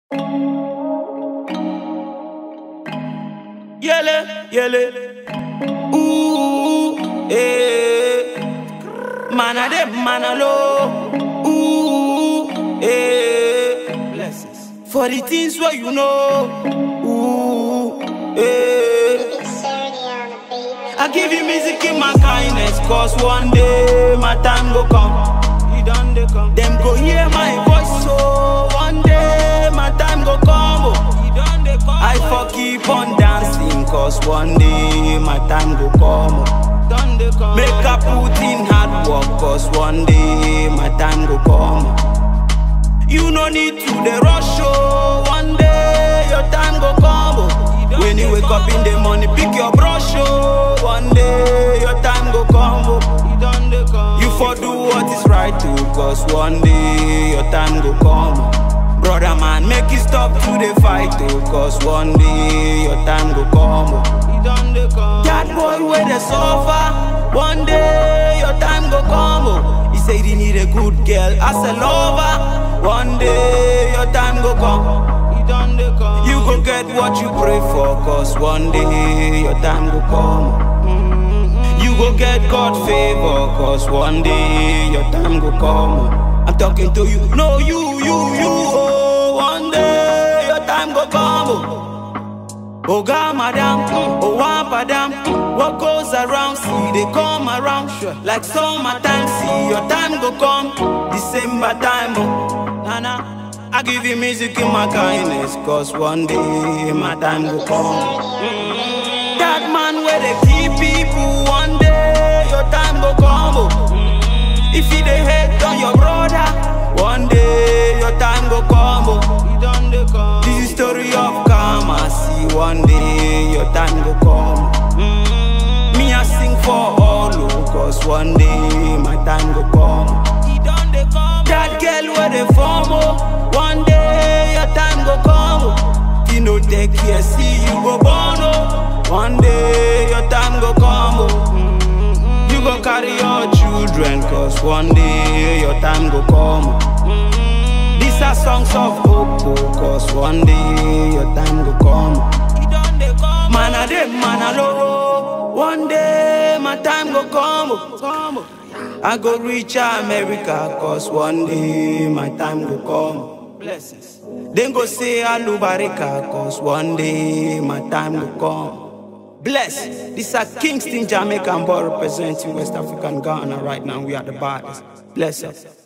Yele, yele. Ooh, eh. Man a dem, man a low. Ooh, eh. Blessings. For the things where you know. Ooh, eh. I give you music in my kindness, cause one day my time go come. He done they come. Them go hear my voice, so one day my time go come. Oh. He done they come. I for keep on dancing, cause one day my time go come. Oh. Done they come. Make I put in hard work, cause one day my time go come. You no need to the rush, oh. One day your time go come. Oh. When you wake up in the morning, pick your brush, oh. One day your time go come, oh. You for do what is right, too, cause one day your time go come. oh. Brother man, make it stop to the fight, too, cause one day your time go come. oh. That boy where they suffer, one day your time go come. Oh. He said he need a good girl as a lover, one day your time go come. You go get what you pray for, cause one day your time go come. You go get God favor, cause one day your time go come. I'm talking to you, no you, you, you, oh, one day your time go come. Oh. Oh God, madam, oh wapadam, what goes around, see they come around. Like summertime, see your time go come, December time, oh, nana. I give you music in my kindness, cause one day my time go come. That man where they keep people, one day your time go come. Oh. If you dey hate on your brother, one day your time go come. Oh. This is story of karma, see one day your time go come. Me I sing for all, oh, cause one day my time go come. That girl where they form, oh, one day your time go come. Oh. If you no take care, see you go born, oh. One day your time go come, oh. You go carry your children, cause one day your time go come. oh. These are songs of hope, oh, cause one day your time go come. Man a dem, man a low. One day my time go come. oh, come oh. I go reach America, cause one day my time go come. Blessings. Then go say Alubarika, cause one day my time go come. Bless. This are Kingston, Jamaican boy representing West African Ghana right now. We are the baddest. Bless us.